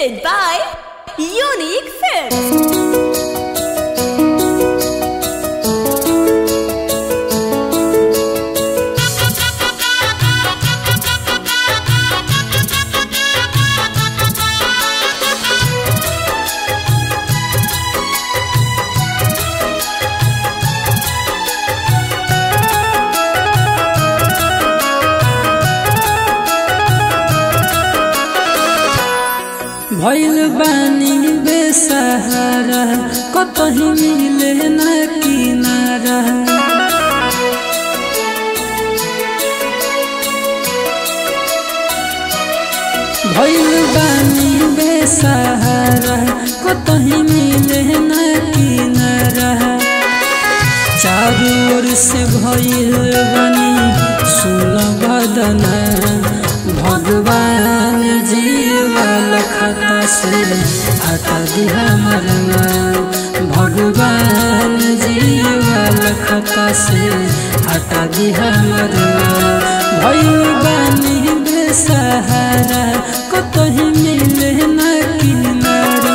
presented by Unique Films. भइल बानी बेसहारा कतही मिले न किनारा भइल बानी बेसहारा कतही मिले न किनारा चारू ओर से भइल बानी सुलभदना भगवान जीवल खाता से हटा दिया मरना भगवान जीवल खाता से हटा दिया मरना भइल बानी बेसहारा कतही मिले न किनारा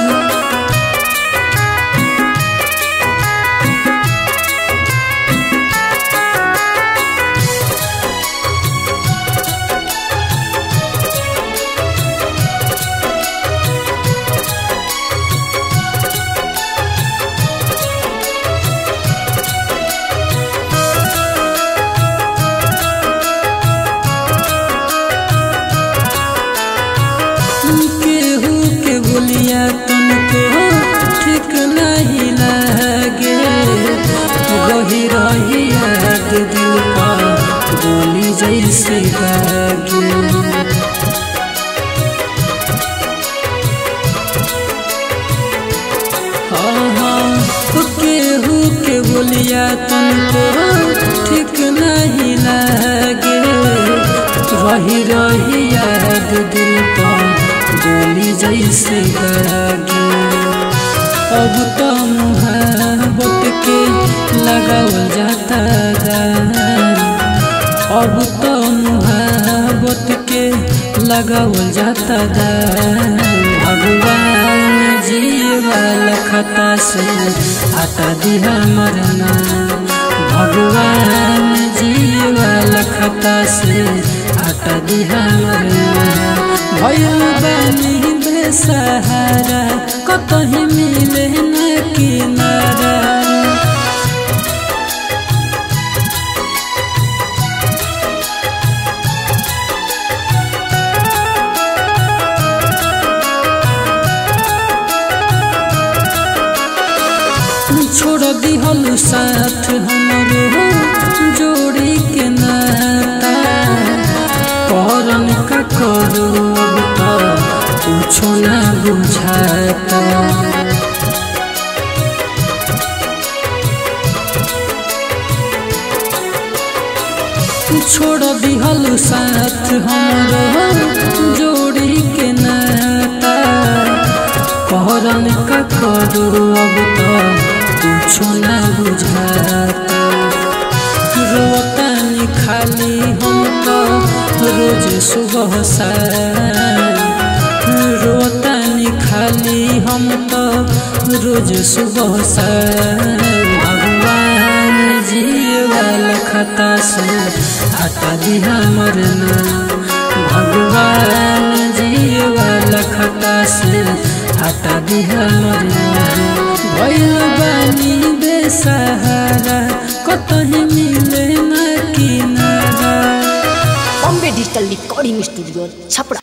केहू के बोलिया तुमको ठीक नहीं लगे रही रही याद दिल पर गोली जैसे लागे हाँ हाँ केहू के बोलिया तुमको ठीक नहीं लगे रही रही याद दिल पर गोली जैसे लागे अब तो मुहाबत के लगावल जाता गान अब तो मुहाबत के लगावल जाता गान भगवान जीवाल खता से हटा दिया मरना भगवान जीवाल खता से हटा दिया मरना भइल बानी बेसहारा कतही मिले न किनारा छोड़ दिहल साथ हमरो जोड़ी के नाता करन का करू अब तो कुछो ना बुझाता छोड़ दिहल साथ हमरो जोड़ी के नाता कहरन का करू अब तो कुछो ना बुझाता रोतानी खाली हम तो रोज सुबह रोतानी खाली हम तो रोज सुबह भगवान जीवाल खता से हटा दिया मरना भगवान जीवाल खता से हटा दिया मरना भइल बानी बेसहारा कतही मिले न किनारा Bombay Digital Recording Studio, Chapra.